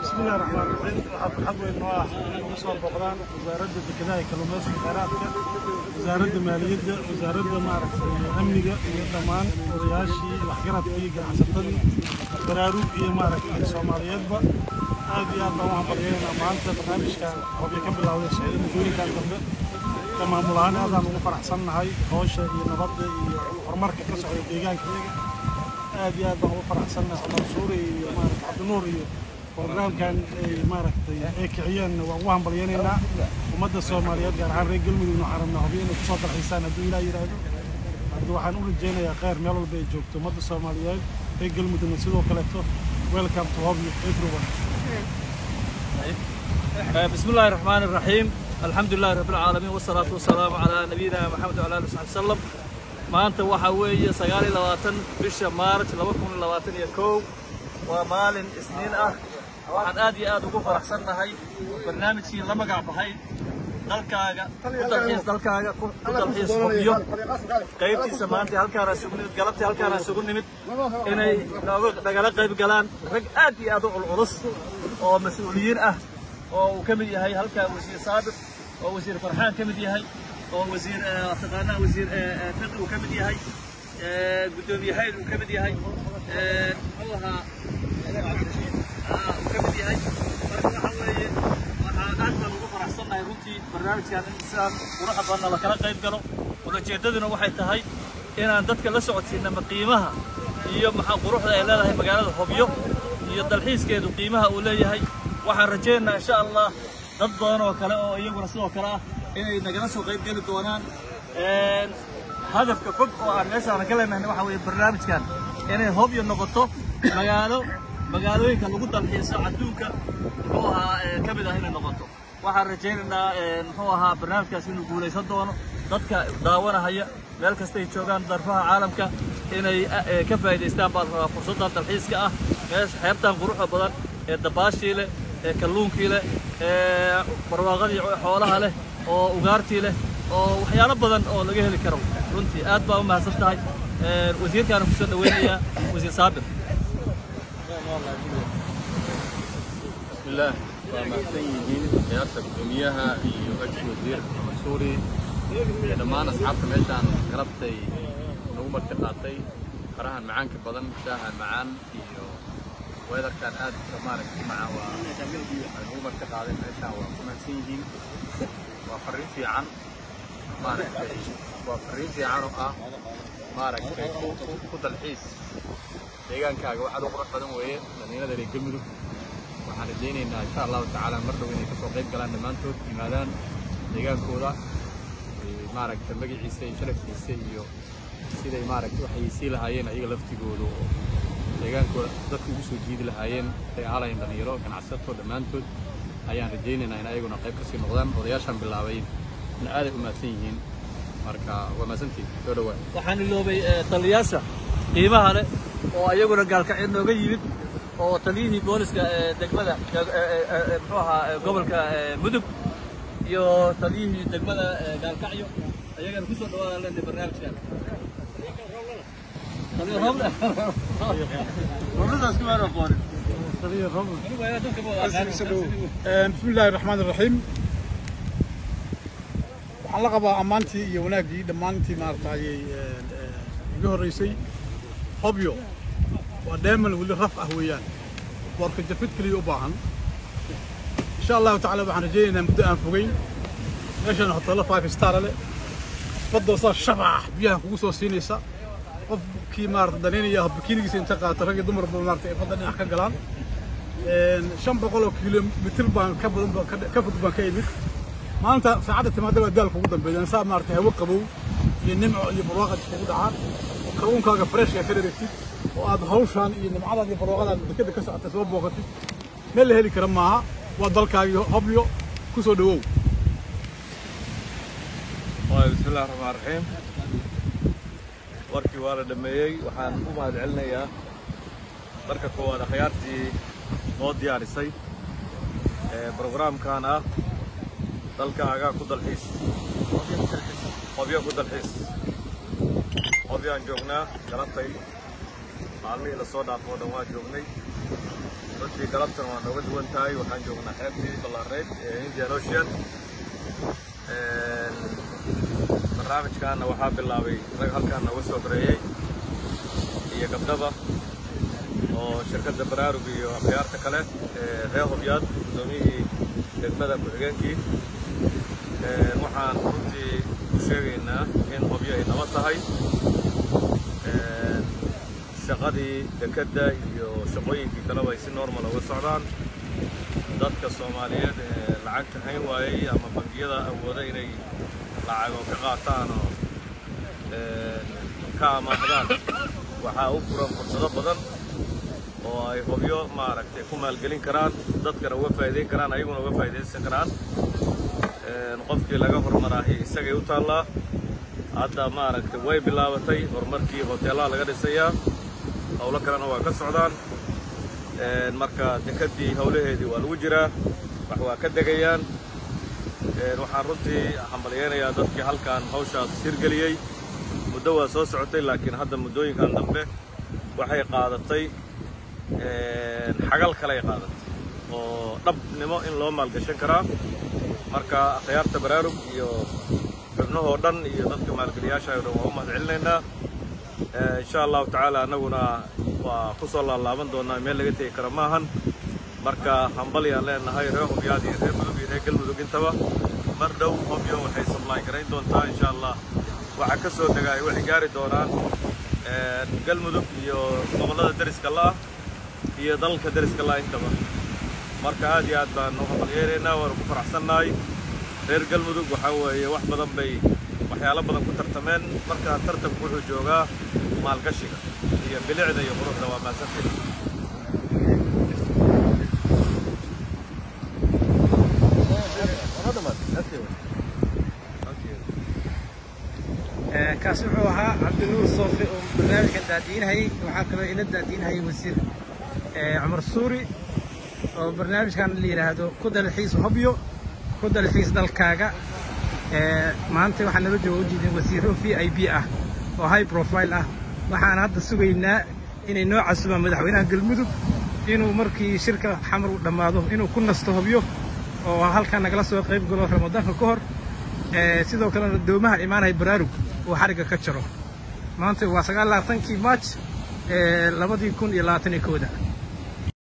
bismillahi raxmaan raxiim waxaa farxad weyn noo ah inay ugu soo booqdaan wasaaradda dekedaha iyo kalluumaysiga kheyraadka wasaaradda maaliyadda wasaaradda maaragtay amniga iyo dhammaan odayaashii waxgaradkii ganacsatadii baraarug iyo maaragtay soomaaliyeedba aad iyo aad baan u hambalyeynaa maanta barnaamijkan hobyo ka bilowday socday muddooyinkan dambe ka maamul ahaan aadaan ugu faraxsannahay hawsha iyo nabadda iyo horumarka ka socda deegaankayaga aad iyo aad baan ugu faraxsannahay xamar suuri iyo maaragtay cabdinuur iyo برنامجkan ay maaragtay ay kiciyeen waan ugu hambalyaynaynaa ummadda soomaaliyeed gaar ahaan reer galmudugna waxaan rabnaa hubiyo inay kusoo dalxiisaan hadduu ilaah yidhaahdo hadda waxaan u rajaynayaa kheyr meel walba ay joogto ummadda soomaaliyeed reer galmudugna sidoo kaleeto welcome to hobyo everyone بسم الله الرحمن الرحيم الحمد لله رب العالمين والصلاة والسلام على نبينا محمد وعلى آله وصحبه وسلم maanta waxa weeye sagaal iyo labaatan bisha maarj laba kun iyo labaatan iyo kow waa maalin isniin ah waxaan aad iyo aad ugu faraxsannahay barnaamijkii la magac baxay dalkaaga ku dalxiis dalkaaga ku ku dalxiis hubiyo qaybtiisa maanta halkaana isugu nimid galabtii halkaana isugu nimid inay nooga nagala qayb galaan rag aad iyo aad u culculus oo mas-uuliyiin ah oo uu ka mid yahay halkaa wasiir saabir oo wasiir farxaan ka mid yahay oo wasiir taqaanaa wasiir fiqi uu ka mid yahay gudoomiye hayl uu ka mid yahay muxuu ahaa uu ka mid yahay marka waxa weeye waxaa aad baan ugu faraxsannahay runtii barnaamijkan in sidaan quruxa badanna la kala qayb galo ulajeedaduna waxay tahay inaan dadka la socodsiinama qiimaha iyo maxaa quruxda ay leedahay magaalada hobyo iyo dalxiiskeedu qiimaha uu leeyahay waxaan rajaynaynaa insha allah dad badan oo kale oo iyaguna sidoo kale ah inay nagala soo qayb geli doonaan hadafka fog oo aan meeshaan ka leenahay waxa weeye barnaamijkan inay hobyo noqoto magaalo magaalooyinka lagu dalxiiso adduunka muxuu ahaa ka mid ah inay noqoto waxaan rajaynaynaa muxuu ahaa barnaamijkaas inuu guulaysan doono dadka daawanahaya meel kastay joogaan darfaha caalamka inay ka faa'iidaystaan baan rabaa fursaddan dalxiiska ah meesha xeebtan quruxda badan ee dabaashii leh ee kalluunkii leh ee barwaaqadii xoolaha leh oo ugaartii leh oo waxyaalo badan oo laga heli karo runtii aad baa u mahadsan tahay wasiirkaana kusoo dhaweynayaa wasiir saabir bismillaah waa mahadsan yihiin ciyaarta gudoomiyaha iyo ex wasiir mansuuri iyo dhammaan asxaabta meeshaan galabtay nagu marti qaatay farahan macaanka badan shaahan macaan iyo weedarkan aad maaragtay macaan waa ay nagu marti qaadeen meeshaan waa ku mahadsan yihiin waa farriin fiican maaragtay waa farriin fiican oo ah maaragtay ku dalxiis deegaankaaga waxaad u qurux badan weeye dhallinyarada reer galmudug waxaan rajaynaynaa insha allahu tacaala mar dhow inay kasoo qayb galaan dhammaantood yimaadaan deegaankooda maaragtay magaciisa iyo sharafkiisa iyo siday maaragtay waxay sii lahaayeen ayaga laftigooda oo deegaankooda dadka ugu soo jiidi lahaayeen ay ahalayeen dhallinyaro ganacsato dhammaantood ayaan rajaynaynaa in ayaguna qayb kasii noqdaan odayaashaan bilaabay in aaday u mahadsan yihiin marka waa mahadsantihin soo dhawaa waxaan iloobay taliyaasha qiimaha leh oo ayaguna gaalkacyo nooga yimid oo taliyihii booliska ee degmada muxuu ahaa gobolka mudug iyo taliyihii degmada gaalkacyo ayagana kusoo dhawaada leenahay barnaamijkan taliya roble robladaas kuma aqoonin بسم الله الرحمن الرحيم waxaan la qabaa ammaantii iyo wanaaggii dhammaantii maaragtay iga horreysay hobyo waa dheeman weli raf ah weeyaan boorka jafid keliya u baahan insha allahu tacaala waxaan rajaynaynaa muddo aan fogeyn meeshan hoteello five star leh badda saa shabax biyaha kugu soo siinaysa qofkii maarata danaynaya bikiinigiisa inta qaata rag iyo dumarba maarata ay badda dhinac ka galaan shan boqol oo kilomitir baan ka badan ka fog baan ka imid maanta saacadda timaada baa daalka ugu dambeeya saa maarata hawo qabow iyo nimco iyo barwaaqad iskugu dhacaan oo kalluunkaaga freshka ka dheregtid oo aad hawshaan iyo nimcadaad iyo barwaaqadaad dekeda ka socota soo booqatid meel la heli kara maaha waa dalkaagii hobyo ku soo dhawow بسم الله الرحمن الرحيم warkii waa la dhameeyey waxaan u mahad celinayaa marka koowaad akhyaartii noo diyaarisay brograamkan ah dalkaaga ku dalxiis qobyo ku dalxiis qobyaan joognaa galabtay maalmihii la soo dhaafoo dhan waa joognay runtii galabtan waa nooga duwan tahay waxaan joognaa xeebtii ballaareed ee indian ocean barnaamijkaana waxaa bilaabay rag halkaan nooga soo bareeyey iyo gabdhaba oo shirkadda baraarug iyo akhyaarta kale ee reer hobyaad guddoomiyihii degmada ku-xigeenkii waxaan runtii u sheegaynaa in hobyo ay nabad tahay shaqadii dekedda iyo shaqooyinkii kaleba ay si normal uga socdaan dadka soomaaliyeed ee lacagta hayn waayey ama bangiyada awooda inay lacago ka qaataan oo ka amaahdaan waxaa u furan fursado badan oo ay hobyo maaragtay ku maalgelin karaan dadkana uga faa'iidayn karaan ayaguna uga faa'iidaysan karaan qofkii laga hormaraahi isagay u taallaa hadda maaragtay way bilaabatay horumarkii hoteellaha laga dhisayaa howlo kalena waa ka socdaan marka dekeddii howlaheedii waa lagu jiraa wax waa ka degayaan waxaan runtii hambalyaynayaa dadkii halkan hawshaas hirgeliyey muddo waa soo socotay laakiin hadda muddooyinkan dambe waxay qaadatay xagal kaley qaadatay oo dhabnimo in loo maalgashan karaa marka akhyaarta baraarug iyo xubnahoo dhan iyo dadka maalgeliyaasha o dhan waa u mahad celinaynaa insha allahu tacaala annaguna waa ku soo laalaaban doonaa meel laga tegi kara maahan marka hambalyaan leenahay reer hobyaad iyo reer mudug iyo reer galmudug intaba mar dhow hobyo waxay sablaay garayn doontaa insha allah waxaa ka soo dega ay waxay gaari doonaan galmudug iyo gobollada deriska la'ah iyo dalalka deriska la'ah intaba marka aad iyo aad baan u hambalyeeraynaa waanu ku faraxsannahay reer galmudug waxaa weeye wax badan bay waxyaalo badan ku tartameen marka tartanku wuxuu joogaa maalgashiga iyo bilicda iyo quruxda waa maasanteed kaasi wuxuu ahaa cabdinuur soofe oo barnaamijkan daadiinahayay waxaa kaloo ila daadiinahayay wasiir cumar suuri oo barnaamijkan la yidhaahdo ku dalxiis hobyo ku dalxiis dalkaaga maanta waxaa nala jooga ujeedin wasiiro v i b ah oo high profile ah waxaan hadda sugaynaa inay noo casumaan madaxweynaha galmudug inuu markii shirka xamar uu dhammaado inuu ku nasto hobyo oo halkan nagala soo qayb galo ramadaanka ka hor sidoo kalena doomaha imaanaya baraarug uu xarigga ka jaro maanta waa sagaal labaatankii maaj labadii kun iyo labaatan iyo kooda